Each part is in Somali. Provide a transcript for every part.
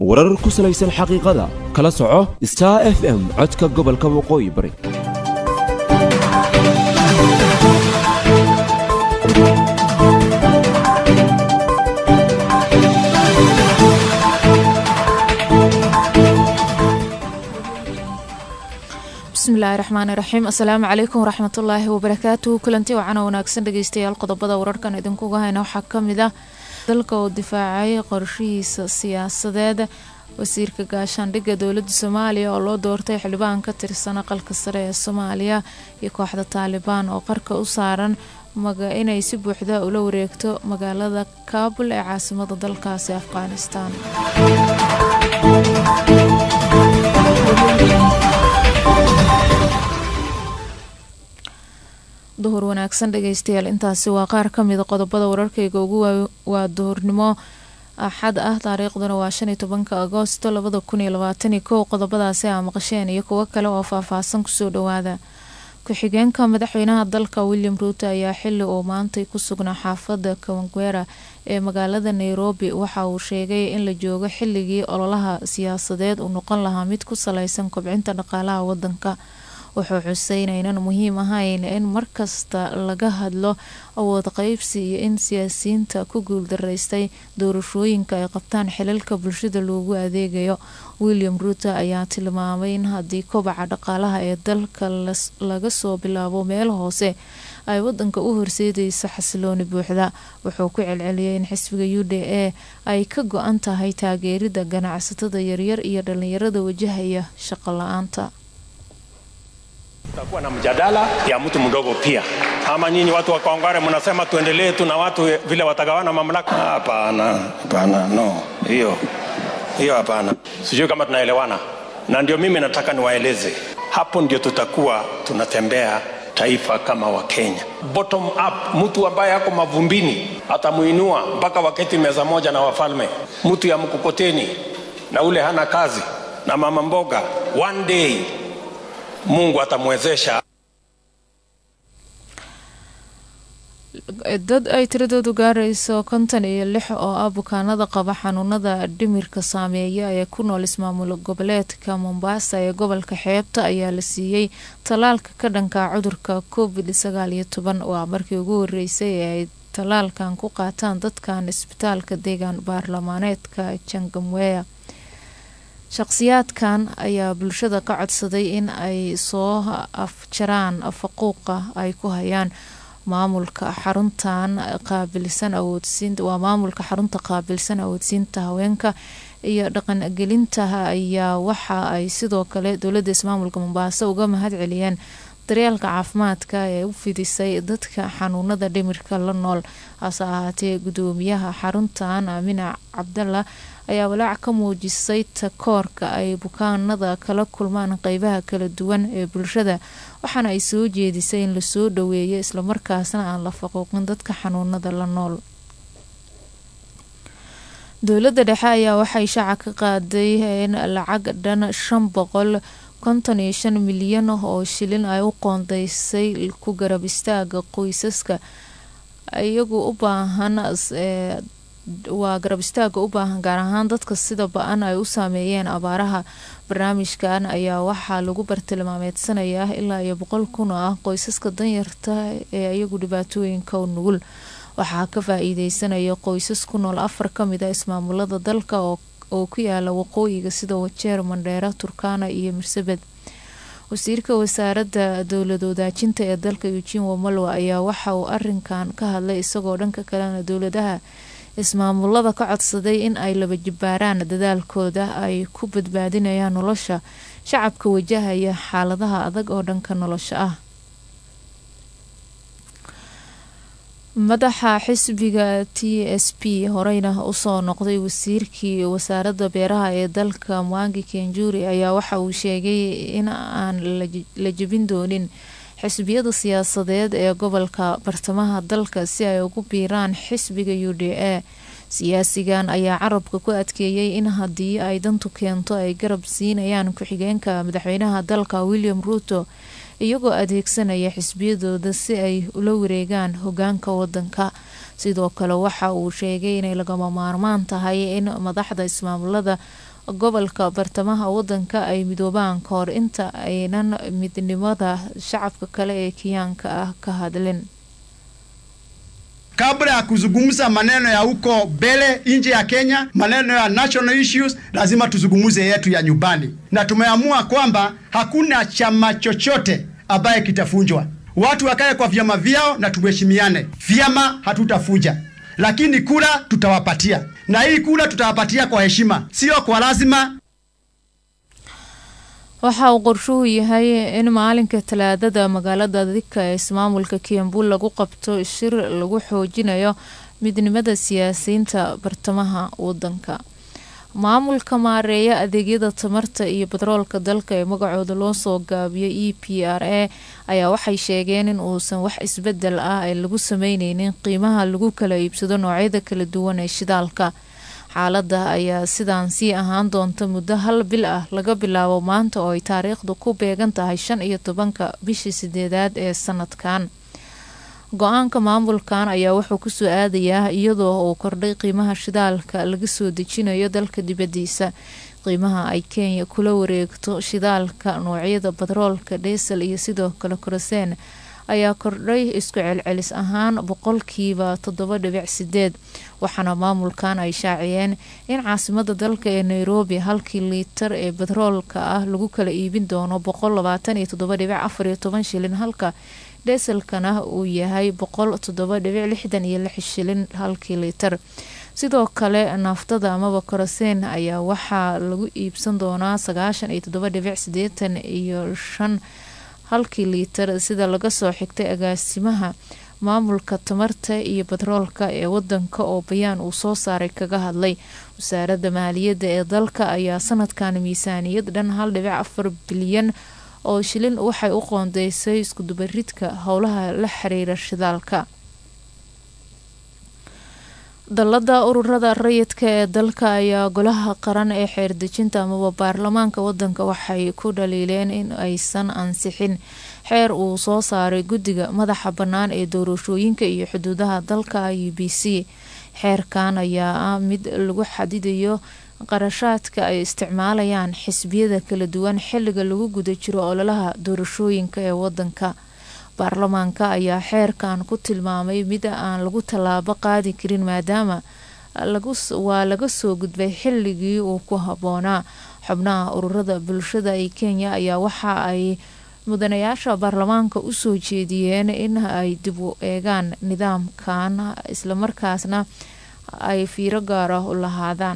warar ku salaysan xaqiiqada kala soco star f m codka gobolka waqooyi bari bismillaahi raxmaani raxiim assalaamu calaykum waraxmatullaahi wabarakaatuhu kulanti wacan oo wanaagsan dhegeystayaal qodobada wararkan idinkuga hayna waxaa kamid ah dalka oo difaacay qorshihiisa siyaasadeed wasiirka gaashaandhigga dowladda soomaaliya oo loo doortay xildhibaan ka tirsan aqalka sare ee soomaaliya iyo kooxda taalibaan oo qarka u saaran inay si buuxda ula wareegto magaalada kaabul ee caasimada dalkaasi afghanistan duhur wanaagsan dhegeystayaal intaasi waa qaar kamida qodobada wararkayga ugu waa duhurnimo axad ah taariikhduna waa shan iyo tobanka agoosto labada kun iyo labaatan iyo kow qodobadaasi aa maqasheen iyo kuwo kale oo faahfaahsan kusoo dhawaada ku-xigeenka madaxweynaha dalka william ruuto ayaa xili uu maantay ku sugnaa xaafada kawangwera ee magaalada nairobi waxa uu sheegay in la joogo xiligii ololaha siyaasadeed uu noqon lahaa mid ku saleysan kobcinta dhaqaalaha wadanka wuxuu xusay inaynan muhiim ahayn in markasta laga hadlo awood qeybsi iyo in siyaasiyiinta ku guuldaraystay doorashooyinka ay qabtaan xilalka bulshada loogu adeegayo william ruuto ayaa tilmaamay in haddii kobaca dhaqaalaha ee dalka laga soo bilaabo meel hoose ay wadanka u horseedayso xasilooni buuxda wuxuu ku celceliyay in xisbiga u d a ay ka go-an tahay taageerida ganacsatada yaryar iyo dhalinyarada wajahaya shaqo la-aanta Tutakuwa na mjadala ya mtu mdogo pia, ama nyinyi watu wa Kawangware mnasema tuendelee tu na watu vile watagawana mamlaka? Hapana, hapana, no, hiyo hiyo hapana. Sijui kama tunaelewana, na ndio mimi nataka niwaeleze, hapo ndio tutakuwa tunatembea taifa kama Wakenya, bottom up. Mtu ambaye ako mavumbini atamuinua mpaka waketi meza moja na wafalme. Mtu ya mkokoteni na ule hana kazi na mama mboga, one day Mungu atamwezesha. dad ay tiradoodu gaarayso konton iyo lix oo ah bukaanada qaba xanuunada dhimirka saameeya ee ku nool ismaamul goboleedka mombasa ee gobolka xeebta ayaa la siiyey tallaalka ka dhanka cudurka covid sagaal iyo toban waa markii ugu horeysay ee ay tallaalkan ku qaataan dadkan isbitaalka deegaan baarlamaaneedka jangamweya shaqsiyaadkan ayaa bulshada ka codsaday in ay soo afjaraan faquuqa ay ku hayaan maamulka xaruntan qaabilsan awoodsiinta waa maamulka xarunta qaabilsan awoodsiinta haweenka iyo dhaqangelinta ayaa waxa ay sidoo kale dowladda ismaamulka mombaaso uga mahad celiyeen daryeelka caafimaadka ee u fidisay dadka xanuunada dhimirka la nool hase ahaatee gudoomiyaha xaruntan aamina cabdalla ayaa walaac ka muujisay takoorka ay bukaanada kala kulmaan qeybaha kala duwan ee bulshada waxaana ay soo jeedisay in lasoo dhaweeyo islamarkaasna aan la faquuqin dadka xanuunada la nool dowladda dhexe ayaa waxay shaaca ka qaaday in lacag dhan shan boqol konton iyo shan milyan oo shilin ay u qoondeysay ku garab istaaga qoysaska iyagu u baahan waa garab istaaga u baahan gaar ahaan dadka sida ba-an ay u saameeyeen abaaraha barnaamijkan ayaa waxaa lagu bartilmaameedsanayaa ilaa iyo boqol kun oo ah qoysaska danyarta ee iyagu dhibaatooyinka u nugul waxaa ka faa-iideysanaya qoysas ku nool afar kamid a ismaamulada dalka oo ku yaala waqooyiga sida wajeer mandheera turkana iyo mirsabed wasiirka wasaaradda dowlad wadaajinta ee dalka eugin wamalwa ayaa waxa uu arinkan ka hadlay isagoo dhanka kalena dowladaha ismaamulada ka codsaday in ay laba jibbaaraan dadaalkooda ay ku badbaadinayaan nolosha shacabka wajahaya xaaladaha adag oo dhanka nolosha ah madaxa xisbiga t s p horeyna usoo noqday wasiirkii wasaaradda beeraha ee dalka mwangi kenjuri ayaa waxa uu sheegay in aan la jebin doonin xisbiyada siyaasadeed ee gobolka bartamaha dalka si ay ugu biiraan xisbiga u d a siyaasigan ayaa carabka ku adkeeyey in haddii ay dantu keento ay garab siinayaan ku-xigeenka madaxweynaha dalka william ruuto iyagoo adeegsanaya xisbiyadooda si ay ula wareegaan hogaanka wadanka sidoo kale waxa uu sheegay inay lagama maarmaan tahay in madaxda ismaamulada gobolka bartamaha wadanka ay midoobaan kahor inta aynan midnimada shacabka kale ee kenyaanka ah ka hadlin kabla ya kuzungumza maneno ya huko mbele nje ya Kenya, maneno ya national issues, lazima tuzungumze yetu ya nyumbani, na tumeamua kwamba hakuna chama chochote ambaye kitafunjwa. Watu wakae kwa vyama vyao na tuheshimiane. Vyama hatutafuja, lakini kura tutawapatia, na hii kura tutawapatia kwa heshima, sio kwa lazima. waxa uu qorshuhu yahay in maalinka talaadada magaalada dika ee ismaamulka kiambu lagu qabto shir lagu xoojinayo midnimada siyaasiyiinta bartamaha wadanka maamulka maareeya adeegyada tamarta iyo batroolka dalka ee magacooda loo soo gaabiyay e p r a ayaa waxay sheegeen in uusan wax isbedel ah ee lagu sameyneynin qiimaha lagu kala iibsado noocyada kala duwan ee shidaalka xaalada ayaa sidaan sii ahaan doonta muddo hal bil ah laga bilaabo maanta oo ay taariikhdu ku beegan tahay shan iyo tobanka bishii sideedaad ee sanadkan go-aanka maamulkan ayaa wuxuu kusoo aadayaa iyadoo uu kordhay qiimaha shidaalka laga soo dejinayo dalka dibadiisa qiimaha ay kenya kula wareegto shidaalka noocyada batroolka dheesel iyo sidoo kale koroseen ayaa kordhay isku celcelis ahaan boqolkiiba toddoba dhibic sideed waxaana maamulkan ay shaaciyeen in caasimada dalka ee nairobi halkii liitar ee batroolka ah lagu kala iibin doono boqol labaatan iyo toddoba dhibic afar iyo toban shilin halka dheeselkana uu yahay boqol toddoba dhibic lixdan iyo lix shilin halkii liitar sidoo kale naaftada amaba koroseen ayaa waxaa lagu iibsan doonaa sagaashan iyo toddoba dhibic sideetan iyo shan halkii liitar sida laga soo xigtay agaasimaha maamulka tamarta iyo batroolka ee wadanka oo bayaan uu soo saaray kaga hadlay wasaaradda maaliyadda ee dalka ayaa sanadkan miisaaniyad dhan hal dhibic afar bilyan oo shilin waxay u qoondeysay iskudubaridka howlaha la xiriira shidaalka dallada ururada rayidka ee dalka ayaa golaha qaran ee xeerdejinta amaba baarlamaanka wadanka waxay ku dhaliileen in aysan ansixin xeer uu soo saaray guddiga madaxa bannaan ee doorashooyinka iyo xuduudaha dalka u b c xeerkan ayaa ah mid lagu xadidayo qarashaadka ay isticmaalayaan xisbiyada kala duwan xilliga lagu guda jiro ololaha doorashooyinka ee wadanka baarlamaanka ayaa xeerkan ku tilmaamay mid aan lagu tallaabo qaadi karin maadaama waa laga soo gudbay xilligii uu ku habboonaa xubnaha ururada bulshada ee kenya ayaa waxa ay mudanayaasha baarlamaanka usoo jeediyeen in ay dib u eegaan nidaamkan islamarkaasna ay fiiro gaara u lahaadaan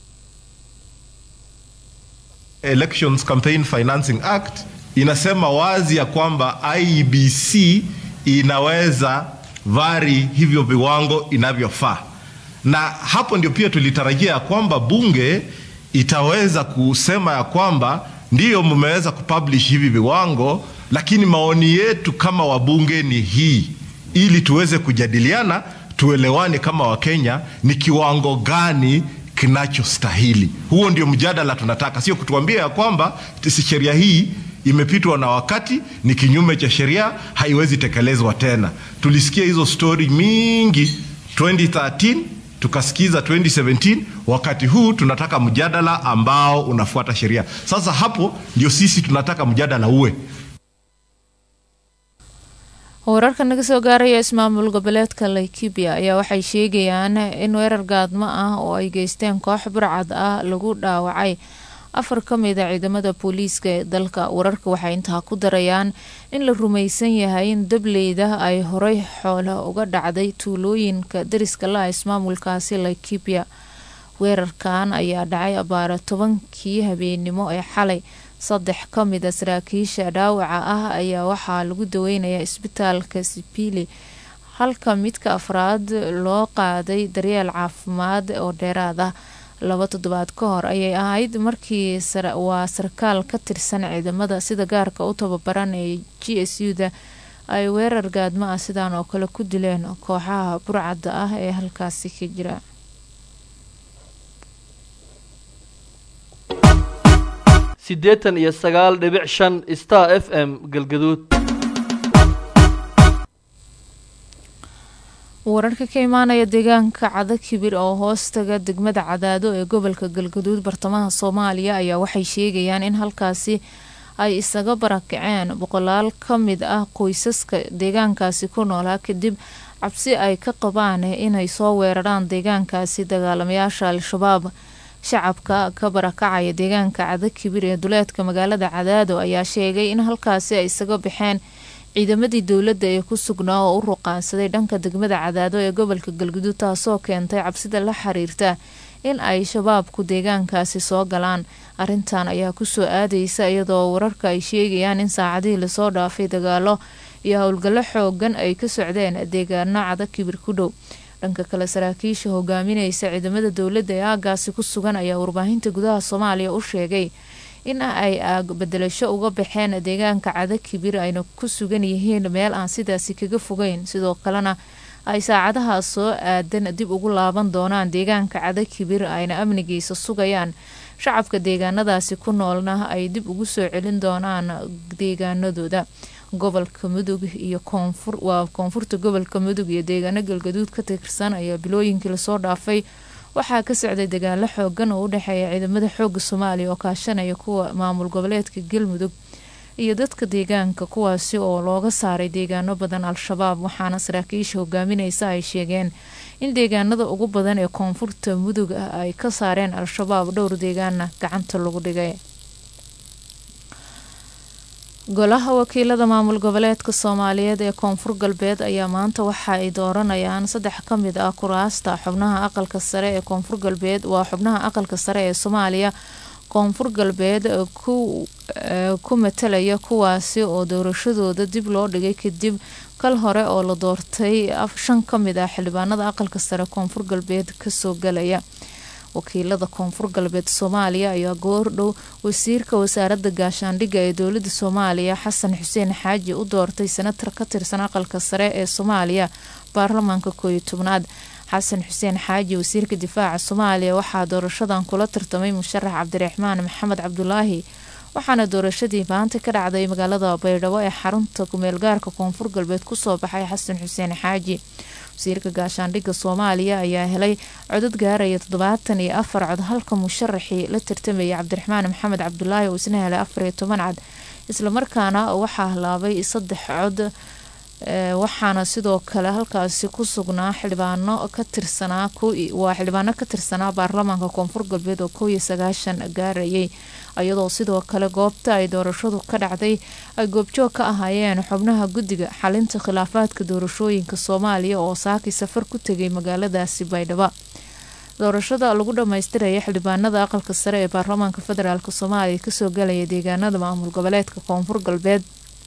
Elections Campaign Financing Act inasema wazi ya kwamba IEBC inaweza vari hivyo viwango inavyofaa, na hapo ndio pia tulitarajia ya kwamba bunge itaweza kusema ya kwamba ndiyo mmeweza kupublish hivi viwango, lakini maoni yetu kama wabunge ni hii, ili tuweze kujadiliana, tuelewane kama Wakenya ni kiwango gani kinachostahili. Huo ndio mjadala tunataka, sio kutuambia ya kwamba sheria hii imepitwa na wakati, ni kinyume cha sheria, haiwezi tekelezwa tena. Tulisikia hizo stori mingi 2013 tukasikiza 2017. Wakati huu tunataka mjadala ambao unafuata sheria. Sasa hapo ndio sisi tunataka mjadala uwe wararka naga soo gaaraya ismaamul goboleedka laikibia ayaa waxay sheegayaan in weerar gaadmo ah oo ay geysteen koox burcad ah lagu dhaawacay afar ka mid a ciidamada booliiska ee dalka wararka waxay intaa ku darayaan in la rumaysan yahay in dableyda ay horey xoolo uga dhacday tuulooyinka dariska la-a ismaamulkaasi laikibia weerarkan ayaa dhacay abaara tobankii habeennimo ee xalay saddex ka mid a saraakiisha dhaawaca ah ayaa waxaa lagu daweynayaa isbitaalka sipili halka midka afraad loo qaaday daryeel caafimaad oo dheeraad ah laba toddobaad ka hor ayay ahayd markii waa sarkaal ka tirsan ciidamada sida gaarka u tababaran ee g s u da ay weerar gaadmo ah sidaan oo kale ku dileen kooxaha burcadda ah ee halkaasi ka jira siddeetan iyo sagaal dhibic shan star f m galgaduud wararka ka imaanaya deegaanka cada kibir oo hoostaga degmada cadaado ee gobolka galgaduud bartamaha soomaaliya ayaa waxay sheegayaan in halkaasi ay isaga barakaceen boqolaal ka mid ah qoysaska deegaankaasi ku noolaa kadib cabsi ay ka qabaan inay soo weeraraan deegaankaasi dagaalamayaasha al-shabaab shacabka ka barakacaya deegaanka cada kibir ee duleedka magaalada cadaado ayaa sheegay in halkaasi ay isaga baxeen ciidamadii dowladda ee ku sugnaa oo u ruqaansaday dhanka degmada cadaado ee gobolka galguduud taasoo keentay cabsida la xiriirta in ay shabaabku deegaankaasi soo galaan arrintan ayaa kusoo aadaysa iyadoo wararka ay sheegayaan in saacadihii lasoo dhaafay dagaalo iyo howlgallo xoogan ay ka socdeen deegaano cada kibir ku dhow dhanka kale saraakiisha hogaaminaysa ciidamada dowladda ee aagaasi ku sugan ayaa warbaahinta gudaha soomaaliya u sheegay in ay aag bedelasho uga baxeen deegaanka cada kibir ayna ku sugan yihiin meel aan sidaasi kaga fogeyn sidoo kalena ay saacadahaas soo aadan dib ugu laaban doonaan deegaanka cada kibir ayna amnigiisa sugayaan shacabka deegaanadaasi ku noolna ay dib ugu soo celin doonaan deegaanadooda gobolka mudug iyo koonfur waa koonfurta gobolka mudug iyo deegaano galgaduud ka tirsan ayaa bilooyinkii lasoo dhaafay waxaa ka socday dagaalo xoogan oo u dhexeeya ciidamada xooga soomaaliya oo kaashanaya kuwa maamul goboleedka galmudug iyo dadka deegaanka kuwaasi oo looga saaray deegaano badan al-shabaab waxaana saraakiisha hogaaminaysa ay sheegeen in deegaanada ugu badan ee koonfurta mudug ah ay ka saareen al-shabaab dhowr deegaana gacanta lagu dhigay golaha wakiilada maamul goboleedka soomaaliyeed ee koonfur galbeed ayaa maanta waxa ay dooranayaan saddex ka mid ah kuraasta xubnaha aqalka sare ee koonfur galbeed waa xubnaha aqalka sare ee soomaaliya koonfur galbeed ku matalaya kuwaasi oo doorashadooda dib loo dhigay kadib kal hore oo la doortay shan ka mid ah xildhibaanada aqalka sare koonfur galbeed kasoo galaya wakiilada koonfur galbeed soomaaliya ayaa goordhow wasiirka wasaaradda gaashaandhigga ee dowlada soomaaliya xasan xuseen xaaji u doortay senatar ka tirsan aqalka sare ee soomaaliya baarlamaanka kooiyo tobnaad xasan xuseen xaaji wasiirka difaaca soomaaliya waxaa doorashadan kula tartamay musharax cabdiraxmaan maxamed cabdulaahi waxaana doorashadii maanta ka dhacday magaalada baydhabo ee xarunta kumeelgaarka koonfur galbeed kusoo baxay xasan xuseen xaaji wasiirka gaashaandhigga soomaaliya ayaa helay codad gaaraya toddobaatan iyo afar cod halka musharaxii la tartamayay cabdiraxmaan maxamed cabdulaahi oo isna helay afar iyo toban cod islamarkaana waxaa halaabay saddex cod waxaana sidoo kale halkaasi ku sugnaa xildhibaano ka tirsanaa waa xildhibaano ka tirsanaa baarlamaanka koonfur galbeed oo kow iyo sagaashan gaarayay iyadoo sidoo kale goobta ay doorashadu ka dhacday ay goobjoog ka ahaayeen xubnaha guddiga xalinta khilaafaadka doorashooyinka soomaaliya oo saaki safar ku tegay magaaladaasi baydhabo doorashada lagu dhamaystiraya xildhibaanada aqalka sare ee baarlamaanka federaalk soomaaliya kasoo galaya deegaanada maamul goboleedka koonfur galbeed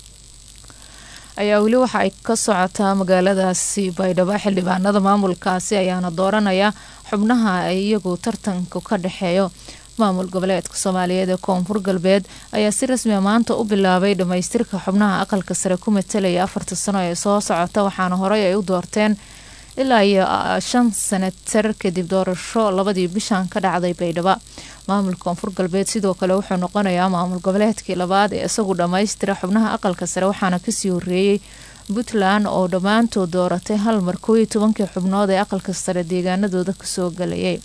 ayaa weli waxa ay ka socotaa magaaladaasi baydhabo xildhibaanada maamulkaasi ayaana dooranaya xubnaha ay iyagu tartanka ka dhexeeyo maamul goboleedka soomaaliyeed ee koonfur galbeed ayaa si rasmiya maanta u bilaabay dhamaystirka xubnaha aqalka sare ku matalaya afarta sano ee soo socota waxaana horey ay u doorteen ilaa iyo shan sanatar kadib doorasho labadii bishan ka dhacday baydhabo maamulka koonfur galbeed sidoo kale wuxuu noqonayaa maamul goboleedkii labaad ee isagu dhammaystira xubnaha aqalka sare waxaana kasii horeeyey puntland oo dhammaantood dooratay hal mar koow iyo tobankii xubnood ee aqalka sare deegaanadooda kasoo galayay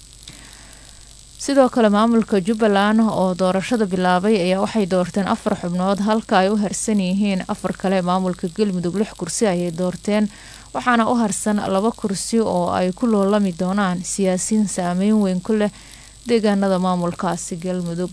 sidoo kale maamulka jubbaland oo doorashada bilaabay ayaa waxay doorteen afar xubnood halka ay u harsan yihiin afar kale maamulka galmudug lix kursi ayay doorteen waxaana u harsan laba kursi oo ay ku loolami doonaan siyaasiyiin saameyn weyn ku leh deegaanada maamulkaasi galmudug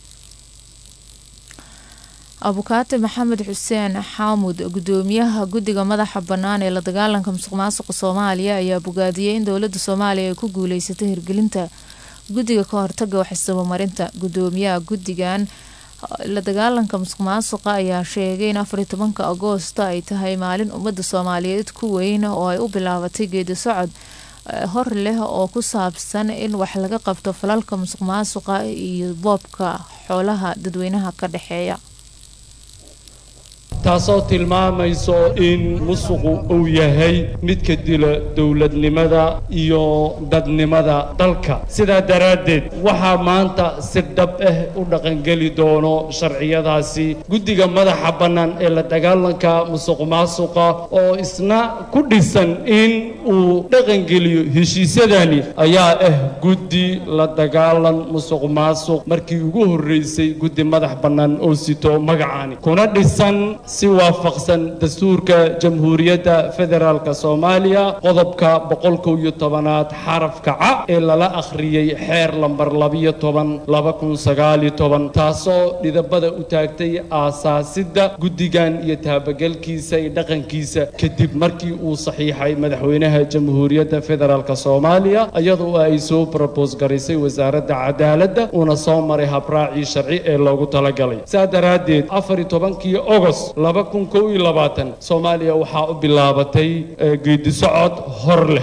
abukaate maxamed xuseen xaamud gudoomiyaha guddiga madaxa bannaan ee la dagaalanka musuq maasuqa soomaaliya ayaa bogaadiyey in dowladda soomaaliya ay ku guuleysatay hirgelinta guddiga ka hortaga waxisabamarinta gudoomiyaha guddigan la dagaalanka musuq maasuqa ayaa sheegay in afariy tobanka agoosto ay tahay maalin ummadda soomaaliyeed ku weyn oo ay u bilaabatay geedi socod hor leh oo ku saabsan in wax laga qabto falalka musuq maasuqa iyo boobka xoolaha dadweynaha ka dhexeeya taasoo tilmaamayso in musuqu uu yahay midka dila dowladnimada iyo dadnimada dalka sidaa daraaddeed waxaa maanta si dhab ah u dhaqangeli doono sharciyadaasi guddiga madaxa bannaan ee la dagaalanka musuq maasuqa oo isna ku dhisan in uu dhaqangeliyo heshiisyadani ayaa ah guddi la dagaalan musuq maasuq markii ugu horreysay guddi madax bannaan oo sito magacaani kuna dhisan si waafaqsan dastuurka jamhuuriyadda federaalka soomaaliya qodobka boqol kow iyo tobanaad xarafka ca ee lala akhriyey xeer lambar labiyo toban laba kun sagaaliyo toban taasoo dhidabada u taagtay aasaasidda guddigan iyo taabagelkiisa iyo dhaqankiisa kadib markii uu saxiixay madaxweynaha jamhuuriyadda federaalk soomaaliya iyadoo ay soo brobos garaysay wasaaradda cadaaladda uuna soo maray habraacii sharci ee loogu talagalay saa daraaddeed afar iyo tobankii ogost laba kun kow iyo labaatan soomaaliya waxaa u bilaabatay geedisocod hor leh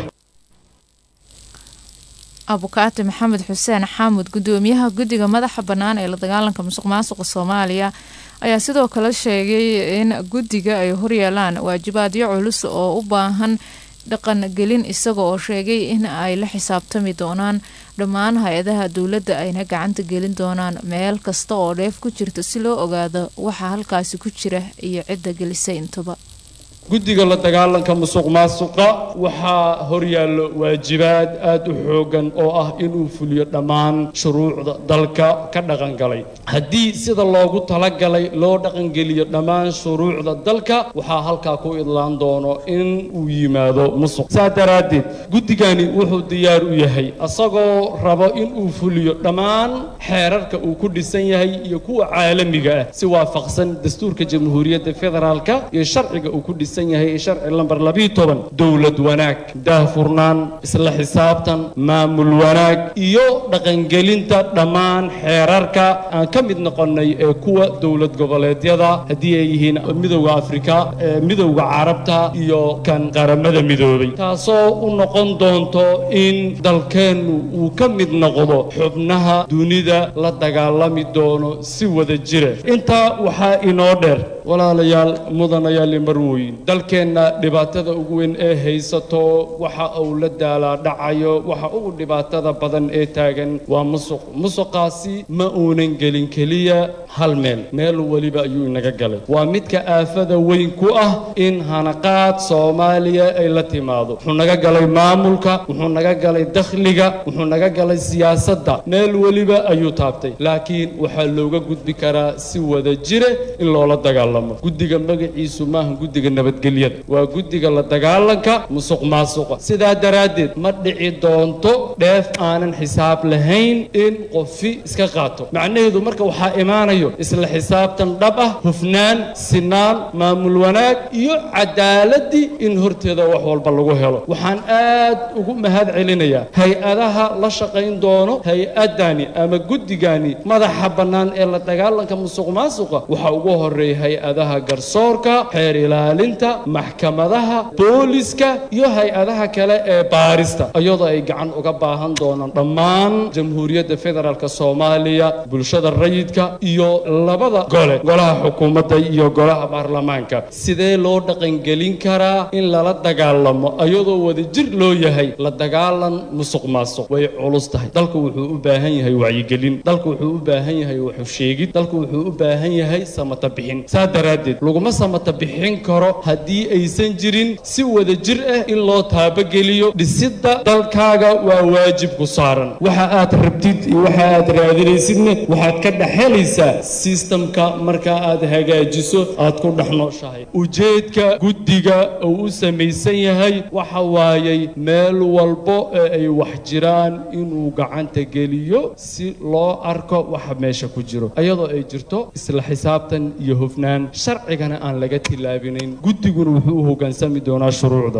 abukaati maxamed xuseen xaamud gudoomiyaha guddiga madaxa bannaan ee la dagaalanka musuq maasuqa soomaaliya ayaa sidoo kale sheegay in guddiga ay horyaalaan waajibaadyo culus oo u baahan dhaqangelin isaga oo sheegay in ay la xisaabtami doonaan dhammaan hay-adaha dowladda ayna gacanta gelin doonaan meel kasta oo dheef ku jirta si loo ogaado waxa halkaasi ku jira iyo cidda gelisay intuba guddiga la dagaalanka musuq maasuqa waxaa horyaallo waajibaad aad u xooggan oo ah inuu fuliyo dhammaan shuruucda dalka ka dhaqangalay haddii sida loogu talagalay loo dhaqangeliyo dhammaan shuruucda dalka waxaa halkaa ku idlaan doono in uu yimaado musuq saa daraaddeed guddigani wuxuu diyaar u yahay asagoo rabo inuu fuliyo dhammaan xeerarka uu ku dhisan yahay iyo kuwa caalamiga ah si waafaqsan dastuurka jamhuuriyadda federaalka iyo sharciga uu ku dhisan yahay sharci lambar labiyo toban dowlad wanaag daahfurnaan isla xisaabtan maamul wanaag iyo dhaqangelinta dhammaan xeerarka aan ka mid noqonnay ee kuwa dowlad goboleedyada haddii ay yihiin midowda afrika midowda carabta iyo kan qaramada midoobay taasoo u noqon doonto in dalkeennu uu ka mid noqdo xubnaha dunida la dagaalami doono si wada jira intaa waxaa inoo dheer walaalayaal mudanayaal marweyn dalkeenna dhibaatada ugu weyn ee haysato waxa uu la daalaa dhacayo waxa ugu dhibaatada badan ee taagan waa musuq musuqaasi ma uunan gelin keliya hal meel meel weliba ayuu inaga galay waa midka aafada weyn ku ah in hanaqaad soomaaliya ay la timaado wuxuu naga galay maamulka wuxuu naga galay dakhliga wuxuu naga galay siyaasadda meel weliba ayuu taabtay laakiin waxaa looga gudbi karaa si wada jire in loola dagaalamo guddiga magaciisu maaha guddiga nabadgelyada waa guddiga la dagaalanka musuq maasuqa sidaa daraaddeed ma dhici doonto dheef aanan xisaab lahayn in qofi iska qaato macnaheedu marka waxaa imaanayo isla xisaabtan dhab ah hufnaan sinaan maamul wanaag iyo cadaaladii in horteeda wax walba lagu helo waxaan aad ugu mahad celinayaa hay-adaha la shaqayn doono hay-adani ama guddigani madaxa bannaan ee la dagaalanka musuq maasuqa waxaa ugu horeeya hay-adaha garsoorka xeer ilaalinta maxkamadaha booliska iyo hay-adaha kale ee baarista iyadoo ay gacan uga baahan doonaan dhammaan jamhuuriyadda federaalk soomaaliya bulshada rayidka iyo labada gole golaha xukuumadda iyo golaha baarlamaanka sidee loo dhaqangelin karaa in lala dagaalamo iyadoo wadajir loo yahay la dagaalan musuq maasuq way culus tahay dalku wuxuu u baahan yahay wacyigelin dalku wuxuu u baahan yahay waxu sheegid dalku wuxuu u baahan yahay samata bixin saa daraaddeed laguma samata bixin karo haddii aysan jirin si wada jir ah in loo taabageliyo dhisidda dalkaaga waa waajib ku saaran waxa aad rabtid iyo waxa aad raadinaysidna waxaad ka dhexelaysaa sistamka marka aad hagaajiso aad ku dhex nooshahay ujeedka guddiga uu u samaysan yahay waxa waayay meel walbo ee ay wax jiraan inuu gacanta geliyo si loo arko waxa meesha ku jiro iyadoo ay jirto isla xisaabtan iyo hufnaan sharcigana aan laga tilaabinayn guddiguna wuxuu u hoggaansami doonaa shuruucda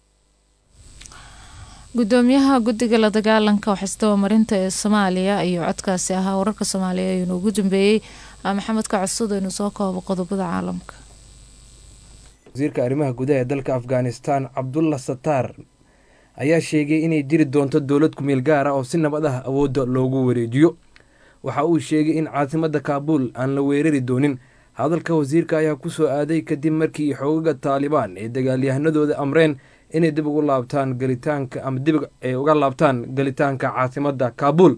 gudoomiyaha guddiga la dagaalanka waxisdabamarinta ee soomaaliya iyo codkaasi ahaa wararka soomaaliya ayuunu ugu dambeeyey maxamed kacusud aynu soo koobo qodobada caalamka wasiirka arrimaha gudaha ee dalka afghanistan cabdulla sataar ayaa sheegay inay jiri doonto dowlad kumeel gaar ah oo si nabad ah awoodda loogu wareejiyo waxa uu sheegay in caasimadda kaabuul aan la weerari doonin hadalka wasiirka ayaa ku soo aaday kadib markii xoogaga taalibaan ee dagaalyahanadooda amreen inay dib ugu laabtaan galitaanka ama dib ay uga laabtaan galitaanka caasimadda kaabul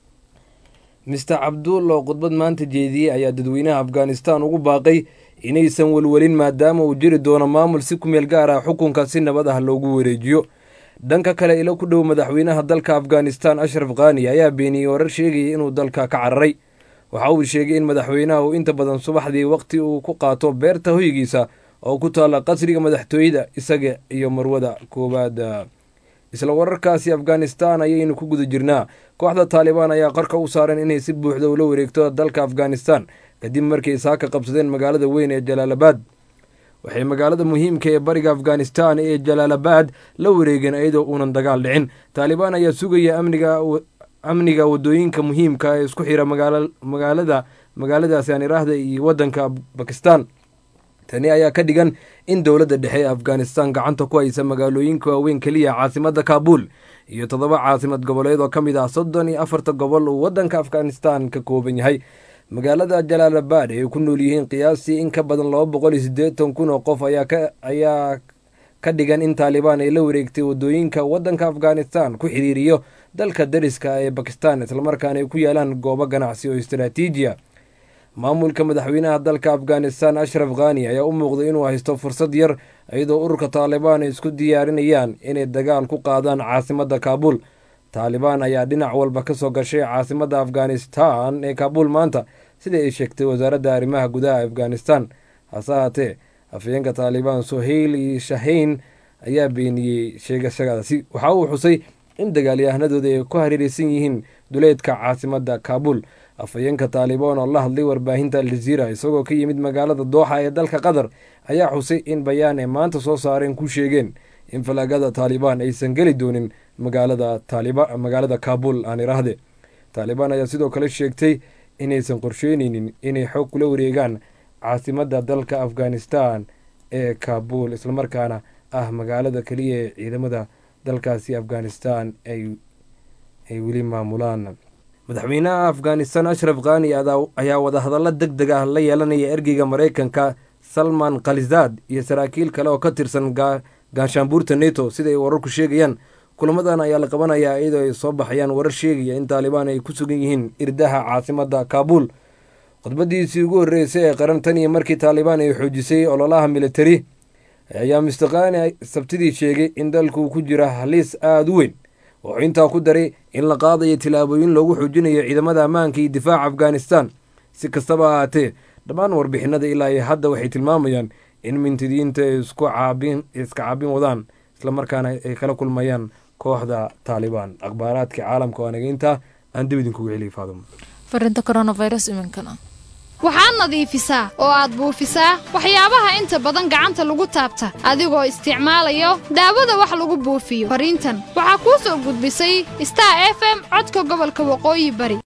mister cabduul oo khudbad maanta jeediyey ayaa dadweynaha afghanistan ugu baaqay inaysan welwelin maadaama uu jiri doono maamul si ku meel gaar ah xukunka si nabad ah loogu wareejiyo dhanka kale ilo ku dhow madaxweynaha dalka afghanistan ashraf khani ayaa beeniyey warar sheegayay inuu dalka ka cararay waxa uu sheegay in madaxweynaha uu inta badan subaxdii waqti uu ku qaato beerta hoygiisa oo ku taalla qasriga madaxtooyada isaga iyo marwada koowaad isla wararkaasi afghanistan ayaynu ku guda jirnaa kooxda taalibaan ayaa qarka u saaran inay si buuxda ula wareegto dalka afghanistan kadib markay saaka qabsadeen magaalada weyn ee jalaalabad waxay magaalada muhiimka ee bariga afghanistan ee jalaalabad la wareegeen iyadoo uunan dagaal dhicin taalibaan ayaa sugaya amniga amniga wadooyinka muhiimka ee isku xira magaalada magaaladaasi aan iraahda iyo wadanka bakistan tani ayaa ka dhigan in dowladda dhexe ee afghanistan gacanta ku haysa magaalooyinka waaweyn keliya caasimadda kaabul iyo toddoba caasimad goboleed oo ka mid ah soddon iyo afarta gobol uu waddanka afghanistan ka kooban yahay magaalada jalaalabad ay ku nool yihiin qiyaastii in ka badan laba boqol iyo siddeetan kun oo qof ayaa ka dhigan in taalibaan ay la wareegtay wadooyinka waddanka afghanistan ku xiriiriyo dalka dariska ee bakistan islamarkaana ay ku yaalaan goobo ganacsi oo istaraatiijiya maamulka madaxweynaha dalka afghanistan ashraf khani ayaa u muuqday inuu haysto fursad yar iyadoo ururka taalibaan ay isku diyaarinayaan inay dagaal ku qaadaan caasimadda kaabul taalibaan ayaa dhinac walba ka soo gashay caasimadda afghanistan ee kaabul maanta sida ay sheegtay wasaaradda arrimaha gudaha afghanistan hase haatee afhayeenka taalibaan soheyli shahayn ayaa beeniyey sheegashadaasi waxa uu xusay in dagaalyahanadooda ay ku hareereysan yihiin duleedka caasimadda kaabul afhayeenka taalibaan oo la hadlay warbaahinta aljaziira isagoo ka yimid magaalada dooxa ee dalka qatar ayaa xusay in bayaan ay maanta soo saareen ku sheegeen in falaagada taalibaan aysan geli doonin magaalada magaalada kaabul aan iraahde taalibaan ayaa sidoo kale sheegtay inaysan qorsheyneynin inay xoog kula wareegaan caasimadda dalka afghanistan ee kaabul islamarkaana ah magaalada keliya ee ciidamada dalkaasi afghanistan ay weli maamulaan madaxweynaha afghanistan ashraf khani ayaa wadahadallo deg deg ah la yeelanaya ergeyga maraykanka salman khalizaad iyo saraakiil kale oo ka tirsan gaashaanbuurta neto sida ay wararku sheegayaan kulamadan ayaa la qabanayaa iyadoo ay soo baxayaan warar sheegaya in taalibaan ay ku sugan yihiin irdaha caasimadda kaabul khudbadiisii ugu horreysay ee qaran tan iyo markii taalibaan ay xoojisay ololaha militari ayaa mister khani sabtidii sheegay in dalku ku jira haliis aada u weyn wuxuu intaa ku daray in la qaadayo tilaabooyin loogu xoojinayo ciidamada ammaanka iyo difaaca afghanistan si kastaba ahaatee dhammaan warbixinada ilaa iyo hadda waxay tilmaamayaan in mintidiinta ay isku caabin iska caabin wadaan islamarkaana ay kala kulmayaan kooxda taalibaan akhbaaraadka caalamka oo anaga intaa aan dib idinkugu celiya faaduma farinta coronavirus iminkana waxaad nadiifisaa oo aad buufisaa waxyaabaha inta badan gacanta lagu taabta adigoo isticmaalayo daawada wax lagu buufiyo fariintan waxaa kuu soo gudbisay star f m codka gobolka waqooyi bari